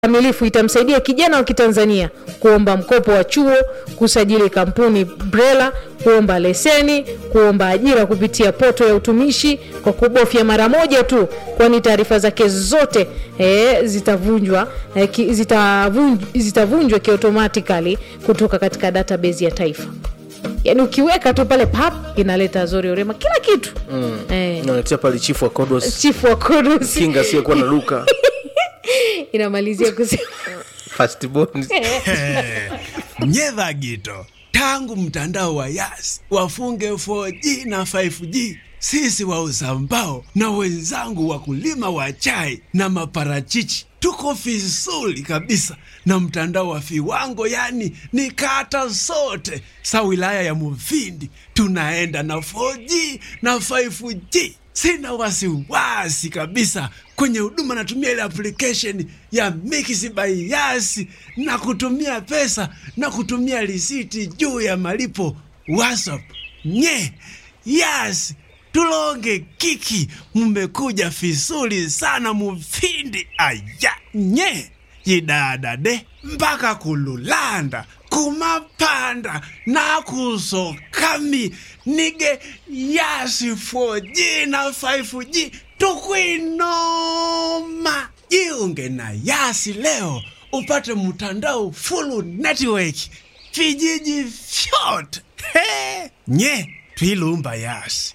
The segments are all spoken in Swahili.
kamilifu itamsaidia kijana wa Kitanzania kuomba mkopo wa chuo, kusajili kampuni BRELA, kuomba leseni, kuomba ajira kupitia poto ya utumishi kwa kubofya mara moja tu, kwani taarifa zake zote eh, zitavunjwa eh, ki, zitavunj, zitavunjwa kiautomatikali kutoka katika database ya taifa. Yaani ukiweka tu pale pap inaleta Zori Orema kila kitu mm. eh, naletea pale chifu wa kodos chifu wa Kodos kinga asiyekuwa na luka inamalizia kusema fastborn nyedha gito tangu mtandao wa yas wafunge 4G na 5G sisi wauza mbao na wenzangu wakulima wa chai na maparachichi tuko vizuri kabisa na mtandao wa viwango, yani ni kata zote sa wilaya ya Mufindi tunaenda na 4G na 5G. Sina wasiwasi kabisa kwenye huduma, natumia ile application ya Mix by Yas na kutumia pesa na kutumia risiti juu ya malipo WhatsApp. Nye Yas tulonge kiki, mmekuja vizuri sana Mufindi. Aya nye yidadade mpaka kululanda kumapanda nakusokami nige yasi 4G na 5G tukwinoma jiunge na yasi leo upate mtandao full network vijiji vyote He! nye twilumba yasi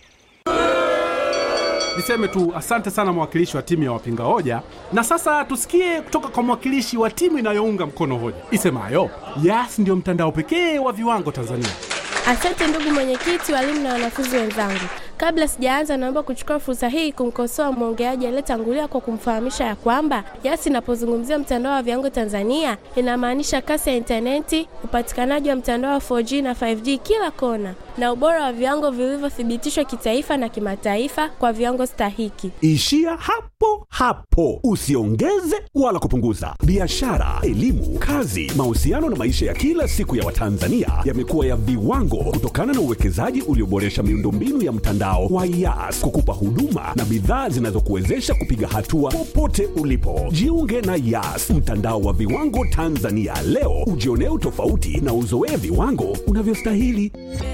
Niseme tu asante sana mwakilishi wa timu ya wapinga hoja, na sasa tusikie kutoka kwa mwakilishi wa timu inayounga mkono hoja isemayo Yas ndio mtandao pekee wa viwango Tanzania. Asante ndugu mwenyekiti, walimu na wanafunzi wenzangu. Kabla sijaanza, naomba kuchukua fursa hii kumkosoa mwongeaji aliyetangulia kwa kumfahamisha ya kwamba Yas inapozungumzia mtandao wa viwango Tanzania inamaanisha kasi ya intaneti, upatikanaji wa mtandao wa 4G na 5G kila kona, na ubora wa viwango vilivyothibitishwa kitaifa na kimataifa kwa viwango stahiki. Ishia hapo hapo, usiongeze wala kupunguza. Biashara, elimu, kazi, mahusiano na maisha ya kila siku ya Watanzania yamekuwa ya viwango kutokana na uwekezaji ulioboresha miundombinu ya mtandao wa Yas kukupa huduma na bidhaa zinazokuwezesha kupiga hatua popote ulipo. Jiunge na Yas, mtandao wa viwango Tanzania leo, ujionee utofauti na uzoee viwango unavyostahili.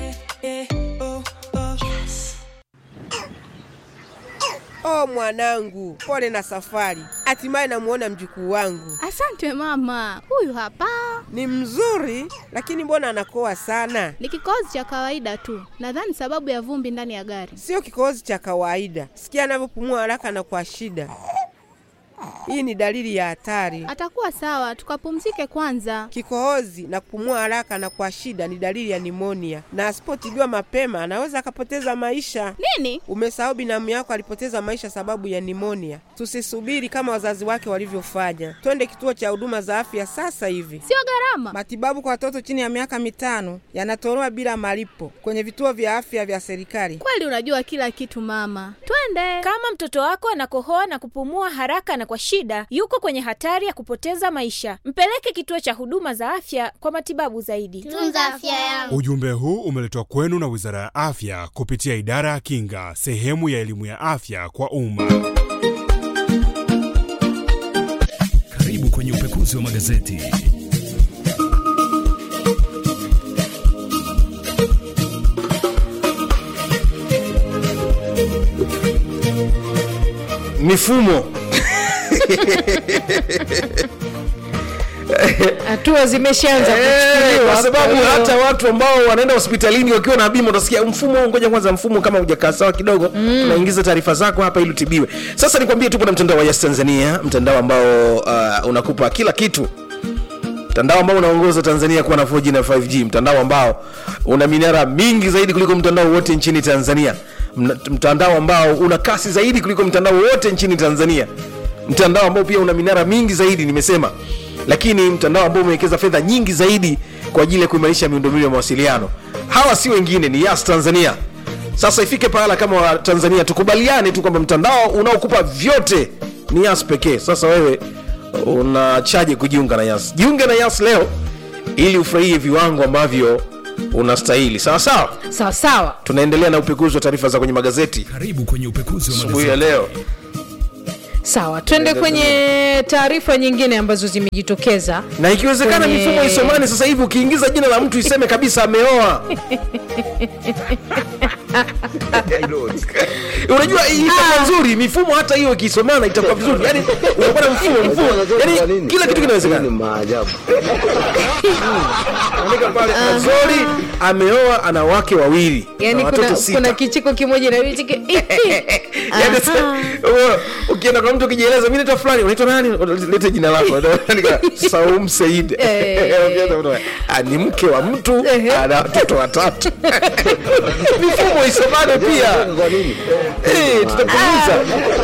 Oh mwanangu, pole na safari. Hatimaye namuona mjukuu wangu. Asante mama, huyu hapa Ni mzuri, lakini mbona anakoa sana? ni kikohozi cha kawaida tu, nadhani sababu ya vumbi ndani ya gari. Sio kikohozi cha kawaida. Sikia anavyopumua haraka na kwa shida. Hii ni dalili ya hatari. Atakuwa sawa, tukapumzike kwanza. Kikohozi na kupumua haraka na kwa shida ni dalili ya nimonia, na asipotibiwa mapema anaweza akapoteza maisha. Nini? Umesahau binamu yako alipoteza maisha sababu ya nimonia. Tusisubiri kama wazazi wake walivyofanya, twende kituo cha huduma za afya sasa hivi. Sio gharama. Matibabu kwa watoto chini ya miaka mitano yanatolewa bila malipo kwenye vituo vya afya vya serikali. Kweli unajua kila kitu mama, twende. Kama mtoto wako anakohoa na kupumua haraka na kwa shida, yuko kwenye hatari ya kupoteza maisha. Mpeleke kituo cha huduma za afya kwa matibabu zaidi. Tunza afya yangu. Ujumbe huu umeletwa kwenu na Wizara ya Afya kupitia Idara ya Kinga, sehemu ya elimu ya afya kwa umma. Karibu kwenye upekuzi wa magazeti. mifumo hatua zimeshaanza Eh, kuchukuliwa. kwa sababu Kwa hiyo- hata watu ambao wanaenda hospitalini wakiwa na bima utasikia mfumo huu, ngoja kwanza mfumo kama hujakaa sawa kidogo tunaingiza taarifa zako hapa ili utibiwe sasa nikwambie tupo na mtandao wa yes tanzania mtandao ambao uh, unakupa kila kitu mtandao ambao unaongoza tanzania kuwa na 4g na 5g mtandao ambao una minara mingi zaidi kuliko mtandao wote nchini tanzania Mna- mtandao ambao una kasi zaidi kuliko mtandao wote nchini tanzania mtandao ambao pia una minara mingi zaidi nimesema lakini mtandao ambao umewekeza fedha nyingi zaidi kwa ajili ya kuimarisha miundombinu ya mawasiliano hawa si wengine ni yas tanzania sasa ifike pahala kama wa tanzania tukubaliane tu kwamba mtandao unaokupa vyote ni yas pekee sasa wewe unachaje kujiunga na yas jiunge na yas leo ili ufurahie viwango ambavyo unastahili sawa sawa sawa sawa tunaendelea na upekuzi wa taarifa za kwenye magazeti Karibu kwenye upekuzi wa asubuhi ya magazeti. leo sawa twende kwenye taarifa nyingine ambazo zimejitokeza na ikiwezekana Kwenye- mifumo isomani sasa hivi ukiingiza jina la mtu iseme kabisa ameoa unajua hii itakuwa nzuri mifumo hata hiyo ikisomana itakuwa vizuri yani unakuwa na mfumo mfumo yani kila kitu kinawezekana andika pale azori ameoa ana wake wawili yani na watoto kuna, sita kuna kicheko kimoja na kicheko Yaani sasa, wewe, ukienda kwa mtu ukijieleza mi naitwa fulani unaitwa nani lete jina lako Andika, saum seid Eh. Ukienda mtu, "Ah, ni mke wa mtu ana watoto watatu mifumo isomane pia Eh, tutapunguza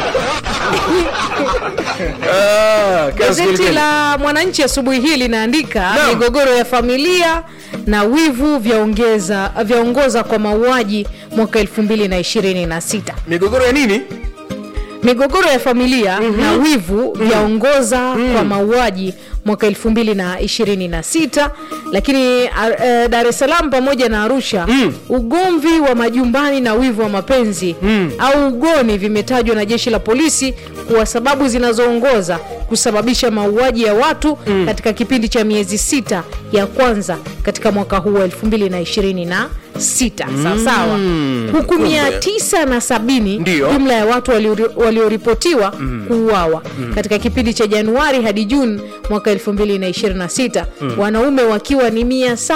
Ah, kazi gazeti kweli la mwananchi asubuhi hii linaandika Naam. migogoro ya familia na wivu vyaongeza vyaongoza kwa mauaji mwaka 2026 migogoro ya nini migogoro ya familia mm-hmm. na wivu vyaongoza mm. kwa mauaji mwaka 2026 lakini uh, dar es salaam pamoja na arusha mm. ugomvi wa majumbani na wivu wa mapenzi mm. au ugoni vimetajwa na jeshi la polisi kuwa sababu zinazoongoza kusababisha mauaji ya watu mm. katika kipindi cha miezi sita ya kwanza katika mwaka huu wa 2026 sawasawa huku Kumbe. mia tisa na sabini Ndio. jumla ya watu waliori- walioripotiwa kuuawa katika kipindi cha januari hadi juni mwaka 2026 wanaume wakiwa ni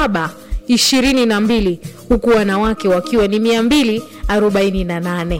722 huku wanawake wakiwa ni 248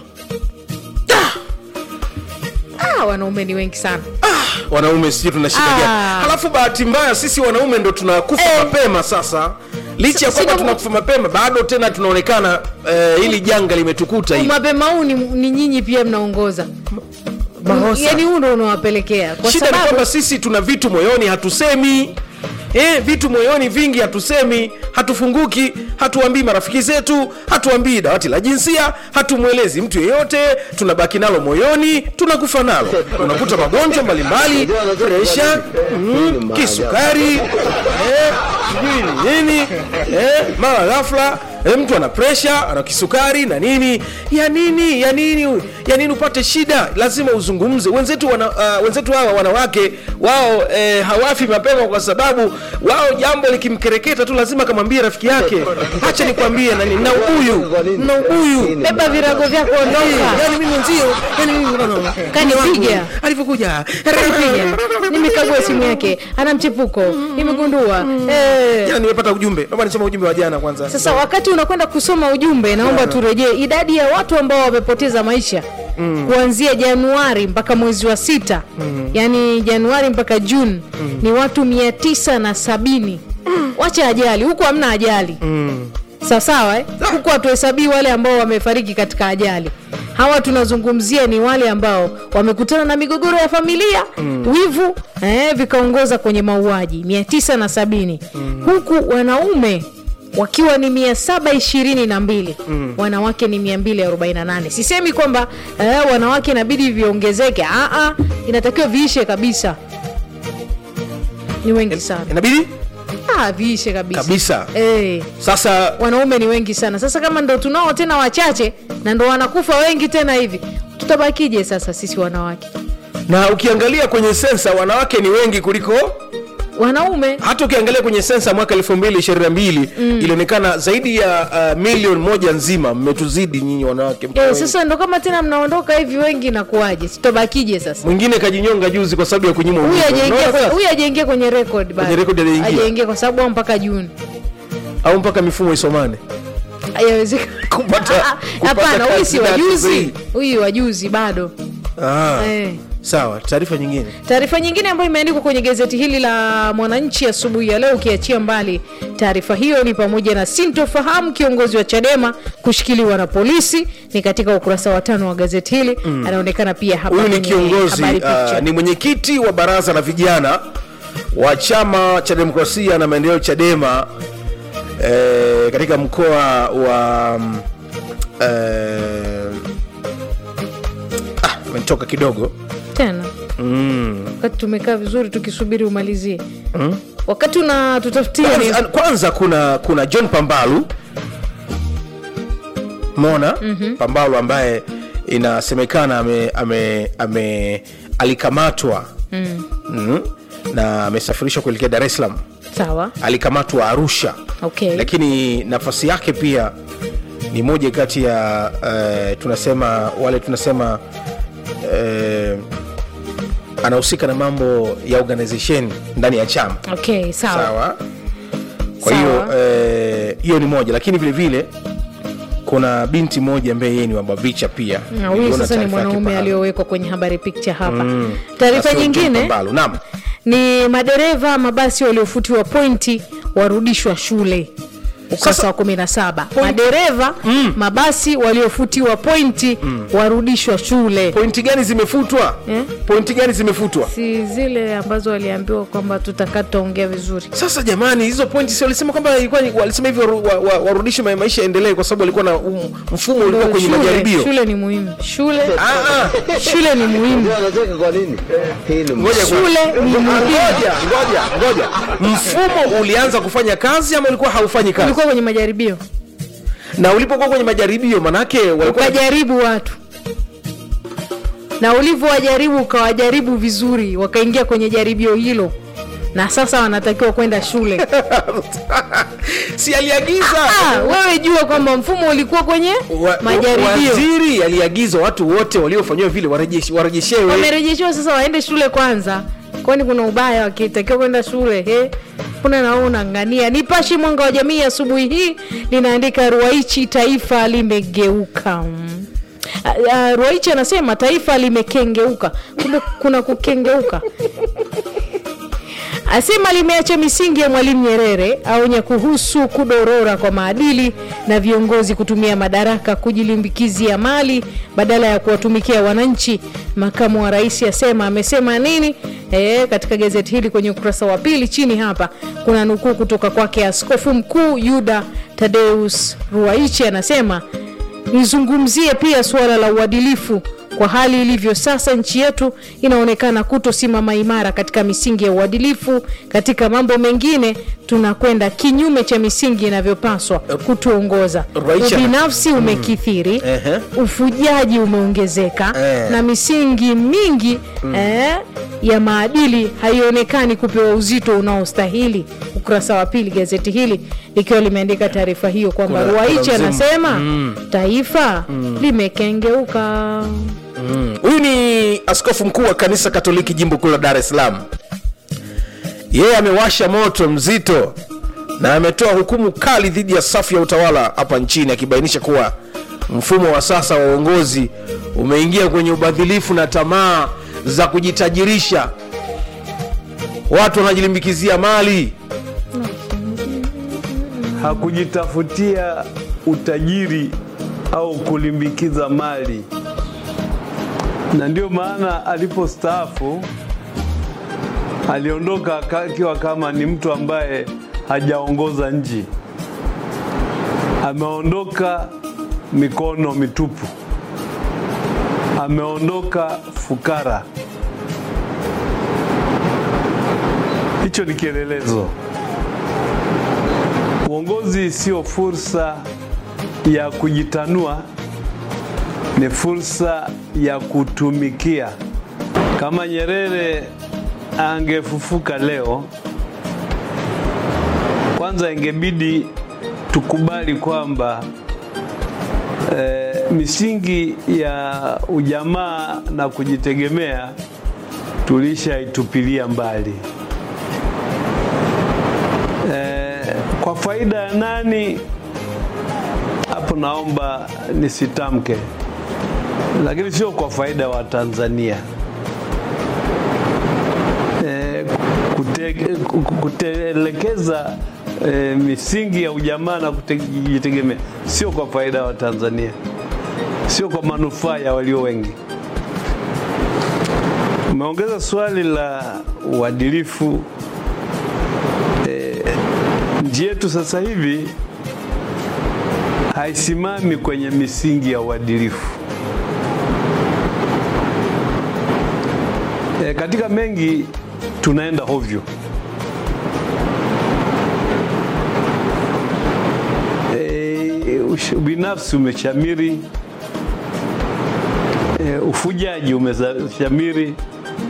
Ah, wanaume ni wengi sana wanaume sijui tuna shida Ah. gani halafu bahati mbaya sisi wanaume ndo tunakufa Eh. mapema sasa licha ya Si- kwamba si- tunakufa mapema bado tena tunaonekana eh, hili janga limetukuta hili mapema huu ni, ni nyinyi pia mnaongoza Makosa. yani huu ndo unawapelekea kwa shida ni sababu kwamba sisi tuna vitu moyoni hatusemi Eh, vitu moyoni vingi hatusemi hatufunguki hatuambii marafiki zetu hatuambii dawati la jinsia hatumwelezi mtu yeyote tunabaki nalo moyoni tunakufa nalo unakuta magonjwa mbalimbali presha mm, kisukari eh, sijui ni nini eh, mara ghafla eh, mtu ana presha ana kisukari na nini ya nini ya nini ya nini upate shida lazima uzungumze wenzetu wana, uh, wenzetu hawa wanawake wao eh, hawafi mapema kwa sababu wao jambo likimkereketa tu lazima akamwambie rafiki yake hacha nikwambie nani na ubuyu na ubuyu beba virago vyako ondoka yani mimi mwenzio yani mimi Kanipiga. alivyokuja Kanipiga. nimekagua simu yake ana mchepuko nimegundua eh. jana nimepata ujumbe naomba nisome ujumbe wa jana kwanza sasa wakati unakwenda kusoma ujumbe naomba turejee idadi ya watu ambao wamepoteza maisha mm. kuanzia januari mpaka mwezi wa sita mm. yaani januari mpaka juni mm. ni watu mia tisa na sabini mm. wacha ajali huku hamna ajali mm. sawasawa eh? huku hatuhesabii wale ambao wamefariki katika ajali hawa tunazungumzia ni wale ambao wamekutana na migogoro ya familia mm. wivu eh, vikaongoza kwenye mauaji 970 mm. huku wanaume wakiwa ni 722 mm. wanawake ni 248 sisemi kwamba eh, wanawake inabidi viongezeke Aa, inatakiwa viishe kabisa ni wengi sana inabidi ah, viishe kabisa, kabisa Eh sasa wanaume ni wengi sana sasa kama ndo tunao tena wachache na ndo wanakufa wengi tena hivi tutabakije sasa sisi wanawake na ukiangalia kwenye sensa wanawake ni wengi kuliko wanaume hata ukiangalia kwenye sensa mwaka 2022 mm. ilionekana zaidi ya uh, milioni moja nzima mmetuzidi nyinyi wanawake mko e, wengi. sasa ndo kama tena mnaondoka hivi wengi nakuaje tutabakije sasa mwingine kajinyonga juzi kwa sababu ya kunyimwa huyu ujumbe. hajaingia Unaona kwenye- sasa? huyu hajaingia kwenye record bado. Kwenye record hajaingia. hajaingia kwa sababu au mpaka juni au mpaka mifumo isomane Haiwezekani. Kupata- Ah, ah, kupata hapana huyu si kandidati wajuzi sahihi. huyu wajuzi bado ah, eh. sawa taarifa nyingine taarifa nyingine ambayo imeandikwa kwenye gazeti hili la mwananchi asubuhi ya leo ukiachia mbali taarifa hiyo ni pamoja na sintofahamu kiongozi wa chadema kushikiliwa na polisi ni katika ukurasa wa tano wa gazeti hili mm. anaonekana pia hapa huyu ni kwenye kiongozi habari picha. uh, ni mwenyekiti wa baraza la vijana wa chama cha demokrasia na maendeleo chadema eh, katika mkoa wa mm, eh, ah, umetoka kidogo tena mm. wakati tumekaa vizuri tukisubiri umalizie Mm. wakati una tutafutia ni... kwanza, kwanza kuna kuna john pambalu mona mm-hmm. pambalu ambaye inasemekana ame, ame, ame alikamatwa mm. mm, na amesafirishwa kuelekea dar es salaam sawa alikamatwa arusha okay lakini nafasi yake pia ni moja kati ya uh, tunasema wale tunasema uh, anahusika na mambo ya organization ndani ya chama okay sawa, sawa kwa Sawa. hiyo eh, hiyo ni moja lakini vile vile kuna binti moja ambaye yeye ni wabavicha pia Na huyu Niliona sasa ni taarifa yake mwanaume pale. aliyowekwa kwenye habari picture hapa Mm. taarifa Asio nyingine Jumpa Mbalo. naam ni madereva mabasi waliofutiwa pointi warudishwa shule ukurasa wa 17 madereva mabasi waliofutiwa pointi warudishwa shule pointi gani zimefutwa eh? pointi gani zimefutwa si zile ambazo waliambiwa kwamba tutakaa tutaongea vizuri sasa jamani hizo pointi si walisema kwamba ilikuwa ni- walisema hivyo waru- wa- wa- warudishe ma- maisha yaendelee kwa sababu walikuwa na um, mfumo ulikuwa kwenye shule, majaribio shule ni muhimu shule Ah, ah. shule ni muhimu Ngoja, Shule ni ngoja, muhimu. ngoja ngoja ngoja mfumo ulianza kufanya kazi ama ulikuwa haufanyi kazi ulikuwa kwenye majaribio na ulipokuwa kwenye majaribio manake walikuwa ukajaribu watu na ulivyowajaribu ukawajaribu vizuri wakaingia kwenye jaribio hilo na sasa wanatakiwa kwenda shule si aliagiza Ah, wewe jua kwamba mfumo ulikuwa kwenye Wa- majaribio waziri aliagiza watu wote waliofanyiwa vile warejesh- warejeshewe wamerejeshiwa sasa waende shule kwanza kwani kuna ubaya wakitakiwa kwenda shule he kuna nao unangania nipashi mwanga wa jamii asubuhi hii linaandika ruaichi taifa limegeuka Mm. Ah, ah, ruaichi anasema taifa limekengeuka kumbe kuna kukengeuka asema limeacha misingi ya mwalimu nyerere aonya kuhusu kudorora kwa maadili na viongozi kutumia madaraka kujilimbikizia mali badala ya kuwatumikia wananchi makamu wa rais asema amesema nini e, katika gazeti hili kwenye ukurasa wa pili chini hapa kuna nukuu kutoka kwake askofu mkuu yuda tadeus ruaichi anasema nizungumzie pia suala la uadilifu kwa hali ilivyo sasa nchi yetu inaonekana kutosimama imara katika misingi ya uadilifu katika mambo mengine tunakwenda kinyume cha misingi inavyopaswa kutuongoza Raisha- ubinafsi umekithiri Ehe. ufujaji umeongezeka Eh. na misingi mingi eh, ya maadili haionekani kupewa uzito unaostahili ukurasa wa pili gazeti hili likiwa limeandika taarifa hiyo kwamba Kuna- ruaichi kuna mzimu. anasema Mm. taifa limekengeuka Mm. huyu ni askofu mkuu wa kanisa katoliki jimbo kuu la dar es salaam yeye amewasha moto mzito na ametoa hukumu kali dhidi ya safu ya utawala hapa nchini akibainisha kuwa mfumo wa sasa wa uongozi umeingia kwenye ubadhilifu na tamaa za kujitajirisha watu wanajilimbikizia mali hakujitafutia utajiri au kulimbikiza mali, na ndio maana alipostaafu aliondoka aka- akiwa kama ni mtu ambaye hajaongoza nchi, ameondoka mikono mitupu, ameondoka fukara. Hicho ni kielelezo. Uongozi sio fursa ya kujitanua, ni fursa ya kutumikia. Kama Nyerere angefufuka leo, kwanza ingebidi tukubali kwamba eh, misingi ya ujamaa na kujitegemea tulishaitupilia mbali. Eh, kwa faida ya nani? Hapo naomba nisitamke, lakini sio kwa faida ya Watanzania. Eh, kute- ku- kutelekeza eh, misingi ya ujamaa na kujitegemea sio kwa faida ya Watanzania, sio kwa manufaa ya walio wengi. Umeongeza swali la uadilifu nchi yetu sasa hivi haisimami kwenye misingi ya uadilifu. E, katika mengi tunaenda hovyo. E, ush- ubinafsi umeshamiri, e, ufujaji umeshamiri,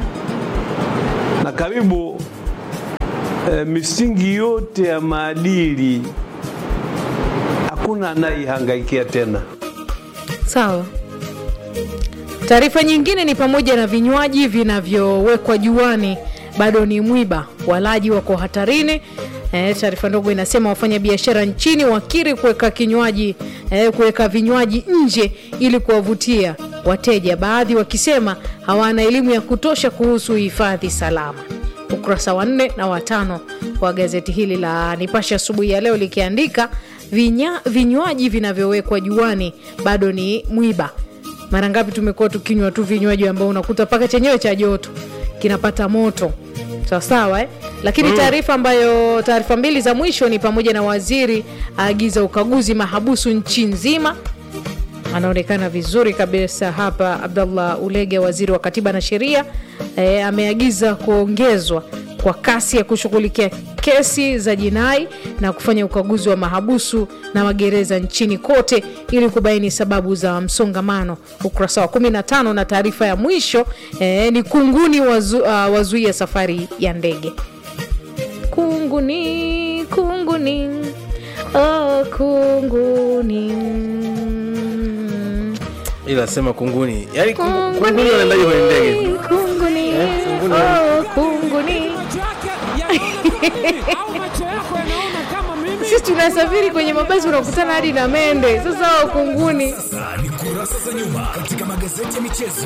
karibu eh, misingi yote ya maadili hakuna anayeihangaikia tena. sawa taarifa nyingine ni pamoja na vinywaji vinavyowekwa juani bado ni mwiba walaji wako hatarini E, taarifa ndogo inasema wafanya biashara nchini wakiri kuweka kinywaji e, kuweka vinywaji nje ili kuwavutia wateja baadhi wakisema hawana elimu ya kutosha kuhusu hifadhi salama ukurasa wa nne na watano wa gazeti hili la nipashe asubuhi ya leo likiandika vinya, vinywaji vinavyowekwa juani bado ni mwiba mara ngapi tumekuwa tukinywa tu vinywaji ambao unakuta mpaka chenyewe cha joto kinapata moto sawasawa eh? lakini Mm. taarifa ambayo taarifa mbili za mwisho ni pamoja na waziri aagiza ukaguzi mahabusu nchi nzima anaonekana vizuri kabisa hapa abdallah ulege waziri wa katiba na sheria e, ameagiza kuongezwa kwa kasi ya kushughulikia kesi za jinai na kufanya ukaguzi wa mahabusu na magereza nchini kote ili kubaini sababu za msongamano ukurasa wa 15 na taarifa ya mwisho e, ni kunguni wazu, uh, wazuia safari ya ndege kunguni kunguni oh, kunguni ila sema kunguni yani kungu- kunguni wanaendaje kwenye ndege kunguni Eh, kunguni oh, kunguni sisi tunasafiri kwenye mabasi unakutana hadi na mende sasa hao kunguni Sasa ni kurasa za nyuma katika magazeti ya michezo.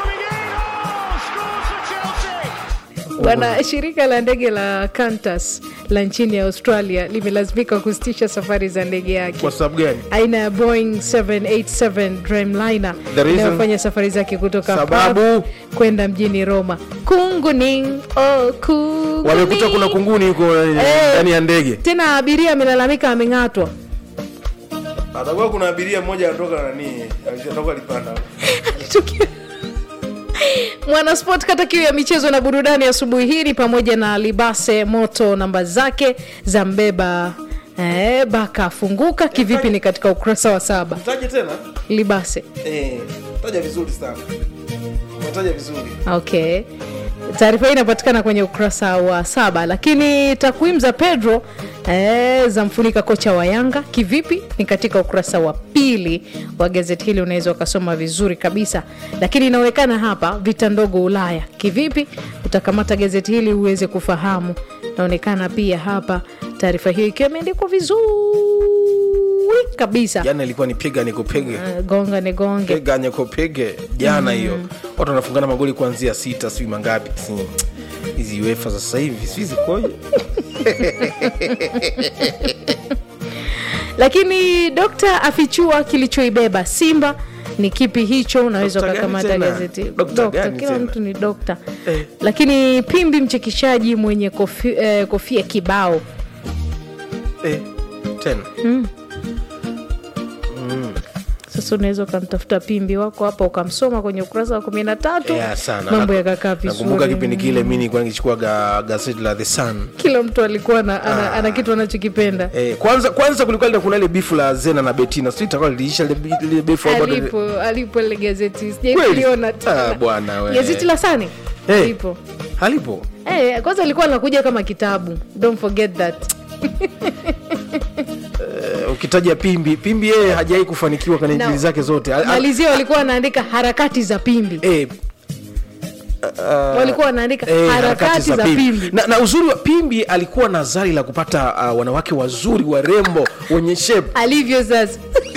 bwana shirika la ndege la Qantas la nchini australia limelazimika kusitisha safari za ndege yake kwa sababu gani aina ya boeing 787 dreamliner The reason? inayofanya safari zake kutoka Sababu? Perth kwenda mjini roma kunguni oh, kunguni. wamekuta kuna kunguni huko Eh. ndani ya ndege tena abiria amelalamika ameng'atwa atakuwa kuna abiria mmoja anatoka nani alitoka alipanda mwanasport kata kiu ya michezo na burudani asubuhi hii ni pamoja na libase moto namba zake za mbeba eh, baka afunguka kivipi ni katika ukurasa wa saba taje tena libase eh, taja vizuri sana umetaja vizuri okay taarifa hii inapatikana kwenye ukurasa wa saba lakini takwimu za pedro eh, za mfunika kocha wa yanga kivipi ni katika ukurasa wa pili wa gazeti hili unaweza ukasoma vizuri kabisa lakini inaonekana hapa vita ndogo ulaya kivipi utakamata gazeti hili uweze kufahamu inaonekana pia hapa taarifa hiyo ikiwa imeandikwa vizuri kabisa jana ilikuwa ni piga nikupige Eh, gonga ni gonge piga nikupige jana Mm. hiyo watu wanafungana magoli kuanzia sita sijui mangapi Si- hizi uefa za sasa hivi sijui zikoje lakini dokta afichua kilichoibeba simba ni kipi hicho unaweza Dokta gani ukakamata tena? gazeti Dokta dokta gani kila tena? mtu ni dokta Eh. lakini pimbi mchekeshaji mwenye kofi, eh, kofia kibao eh, tena mm. mm. sasa unaweza ukamtafuta pimbi wako hapa ukamsoma kwenye ukurasa wa kumi na tatu yeah, sana mambo Naku- yakakaa nakumbuka vizuri kipindi kile mi nilikuwa nikichukua ga, gazeti la the sun kila mtu alikuwa na, ana, Ah. ana kitu anachokipenda Eh, kwanza kwanza kulikuwa ile- kuna ile bifu la zena na betina sijui itakuwa liliisha ile bi- ile bifu au bado- alipo alipo ile gazeti Kweli? sijailiona Ah, tena bwana we. gazeti la sani Eh. lipo halipo Eh, kwanza alikuwa anakuja kama kitabu don't forget that Eh, ukitaja pimbi pimbi yeye hajawai kufanikiwa kwenye No. injili zake zote Al- al- malizia walikuwa wanaandika harakati za pimbi eh, uh, walikuwa wanaandika eh, harakati za pimbi na, na uzuri wa pimbi alikuwa na zari la kupata uh, wanawake wazuri warembo wenye shape alivyo sasa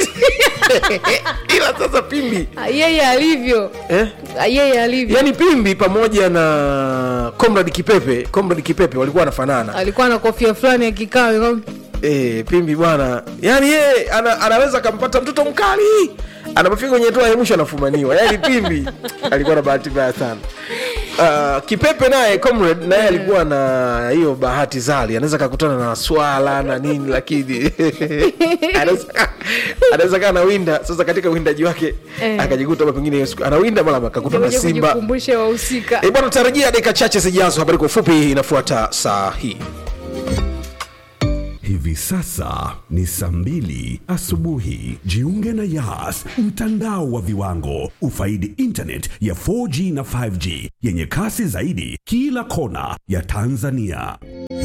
ila sasa pimbi Ah, yeye alivyo eh? Ah, yeye alivyo yani pimbi pamoja na comrade kipepe comrade kipepe walikuwa wanafanana alikuwa na kofia fulani ya kikao eh, pimbi bwana yani yeye ana, anaweza akampata mtoto mkali anapofika kwenye toa ya mwisho anafumaniwa yani pimbi alikuwa na bahati mbaya sana Uh, kipepe naye comrade naye alikuwa na hiyo bahati zali anaweza kakutana na swala na nini lakini anaweza- anaweza kaa anawinda sasa katika uwindaji wake Eh. akajikuta labda pengine hiyo siku anawinda mara akakutana na Kuja simba kujikumbusha wahusika E bwana, tarajia dakika chache zijazo. Habari kwa ufupi inafuata saa hii. Hivi sasa ni saa mbili asubuhi. Jiunge na Yas, mtandao wa viwango. Ufaidi internet ya 4G na 5G yenye kasi zaidi kila kona ya Tanzania.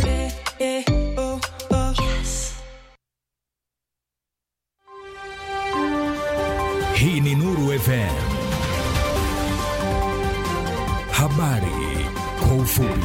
Hii ni Nuru FM. Habari kwa ufupi.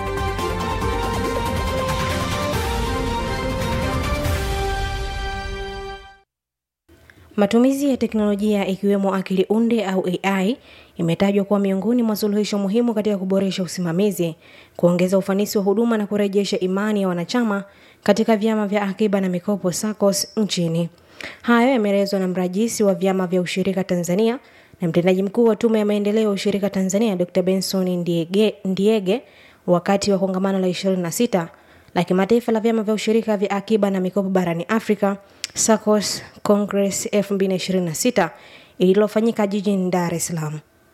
Matumizi ya teknolojia ikiwemo akili unde au AI imetajwa kuwa miongoni mwa suluhisho muhimu katika kuboresha usimamizi, kuongeza ufanisi wa huduma na kurejesha imani ya wanachama katika vyama vya akiba na mikopo SACCOS nchini. Hayo yameelezwa na mrajisi wa vyama vya ushirika Tanzania na mtendaji mkuu wa Tume ya Maendeleo ya Ushirika Tanzania Dr. Benson Ndiege, Ndiege wakati wa kongamano la 26 la kimataifa la vyama vya ushirika vya akiba na mikopo barani Afrika SACCOS Congress 2026 ililofanyika jijini Dar es Salaam.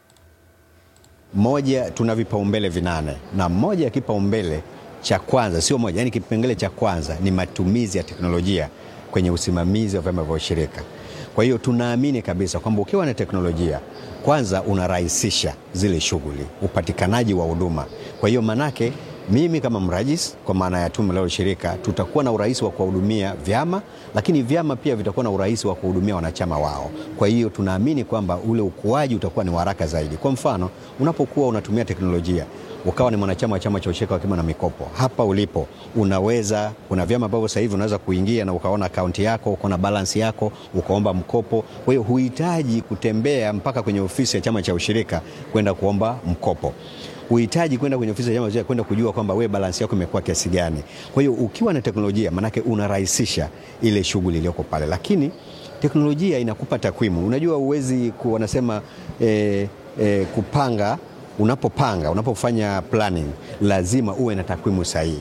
Moja, tuna vipaumbele vinane na moja ya kipaumbele cha kwanza, sio moja, yani kipengele cha kwanza ni matumizi ya teknolojia kwenye usimamizi wa vyama vya ushirika. Kwa hiyo tunaamini kabisa kwamba ukiwa na teknolojia kwanza unarahisisha zile shughuli, upatikanaji wa huduma. Kwa hiyo manake mimi kama mrajis kwa maana ya tume la ushirika tutakuwa na urahisi wa kuwahudumia vyama, lakini vyama pia vitakuwa na urahisi wa kuhudumia wanachama wao. Kwa hiyo tunaamini kwamba ule ukuaji utakuwa ni haraka zaidi. Kwa mfano, unapokuwa unatumia teknolojia ukawa ni mwanachama wa chama cha ushirika wa akiba na mikopo, hapa ulipo unaweza, kuna vyama ambavyo sasa hivi unaweza kuingia na ukaona akaunti yako, ukaona balance yako, ukaomba mkopo. Kwa hiyo huhitaji kutembea mpaka kwenye ofisi ya chama cha ushirika kwenda kuomba mkopo uhitaji kwenda kwenye ofisi ya chama kwenda kujua kwamba wewe balansi yako imekuwa kiasi gani. Kwa hiyo ukiwa na teknolojia, manake unarahisisha ile shughuli iliyoko pale, lakini teknolojia inakupa takwimu. Unajua uwezi ku, wanasema eh, eh, kupanga, unapopanga unapofanya planning lazima uwe na takwimu sahihi.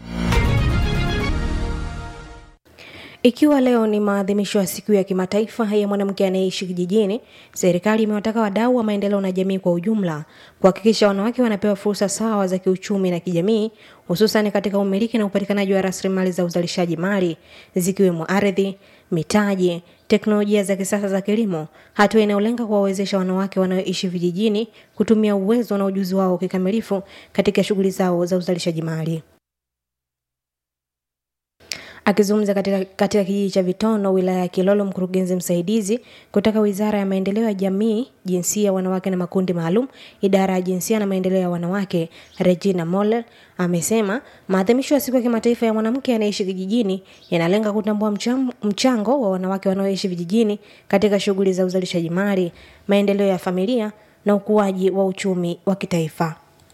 Ikiwa leo ni maadhimisho ya siku ya kimataifa ya mwanamke anayeishi kijijini, serikali imewataka wadau wa maendeleo na jamii kwa ujumla kuhakikisha wanawake wanapewa fursa sawa za kiuchumi na kijamii, hususan katika umiliki na upatikanaji wa rasilimali za uzalishaji mali zikiwemo ardhi, mitaji, teknolojia za kisasa za kilimo, hatua inayolenga kuwawezesha wanawake wanaoishi vijijini kutumia uwezo na ujuzi wao kikamilifu katika shughuli zao za uzalishaji mali. Akizungumza katika, katika kijiji cha Vitono wilaya ya Kilolo, mkurugenzi msaidizi kutoka Wizara ya Maendeleo ya Jamii, Jinsia, Wanawake na Makundi Maalum, Idara ya Jinsia na Maendeleo ya Wanawake, Regina Moller amesema maadhimisho ya siku ya kimataifa ya mwanamke anayeishi kijijini yanalenga kutambua mcham, mchango wa wanawake wanaoishi vijijini katika shughuli za uzalishaji mali, maendeleo ya familia na ukuaji wa uchumi wa kitaifa.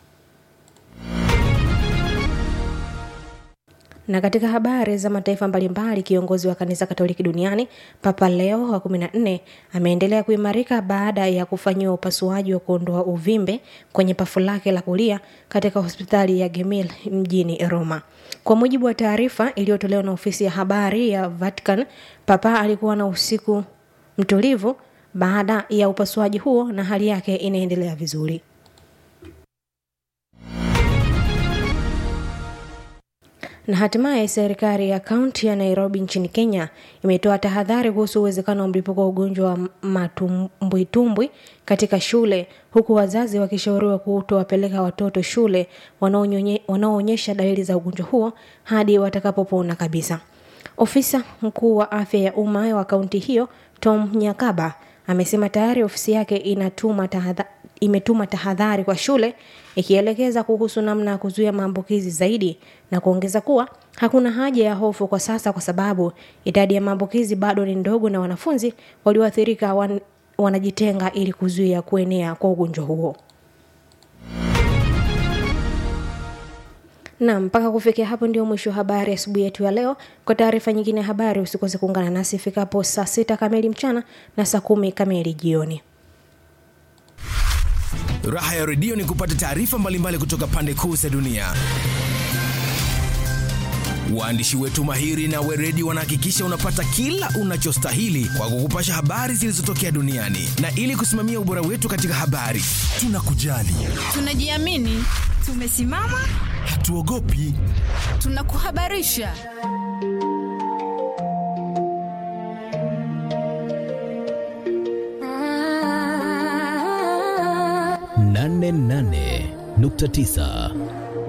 Na katika habari za mataifa mbalimbali, kiongozi wa kanisa Katoliki duniani Papa Leo wa 14 ameendelea kuimarika baada ya kufanyiwa upasuaji wa kuondoa uvimbe kwenye pafu lake la kulia katika hospitali ya Gemelli mjini Roma. Kwa mujibu wa taarifa iliyotolewa na ofisi ya habari ya Vatican, Papa alikuwa na usiku mtulivu baada ya upasuaji huo na hali yake inaendelea vizuri. Na hatimaye serikali ya kaunti ya Nairobi nchini Kenya imetoa tahadhari kuhusu uwezekano wa mlipuko wa ugonjwa wa matumbwitumbwi katika shule, huku wazazi wakishauriwa kutowapeleka watoto shule wanaoonyesha dalili za ugonjwa huo hadi watakapopona kabisa. Ofisa mkuu wa afya ya umma wa kaunti hiyo Tom Nyakaba amesema tayari ofisi yake inatuma tahadhari imetuma tahadhari kwa shule ikielekeza kuhusu namna ya kuzuia maambukizi zaidi na kuongeza kuwa hakuna haja ya hofu kwa sasa kwa sababu idadi ya maambukizi bado ni ndogo na wanafunzi walioathirika wan, wanajitenga ili kuzuia kuenea kwa ugonjwa huo. na mpaka kufikia hapo ndio mwisho wa habari asubuhi yetu ya leo kwa taarifa nyingine ya habari usikose kuungana nasi ifikapo saa sita kamili mchana na saa kumi kamili jioni Raha ya redio ni kupata taarifa mbalimbali kutoka pande kuu za dunia. Waandishi wetu mahiri na weredi wanahakikisha unapata kila unachostahili kwa kukupasha habari zilizotokea duniani, na ili kusimamia ubora wetu katika habari, tunakujali, tunajiamini, tumesimama, hatuogopi, tunakuhabarisha 88.9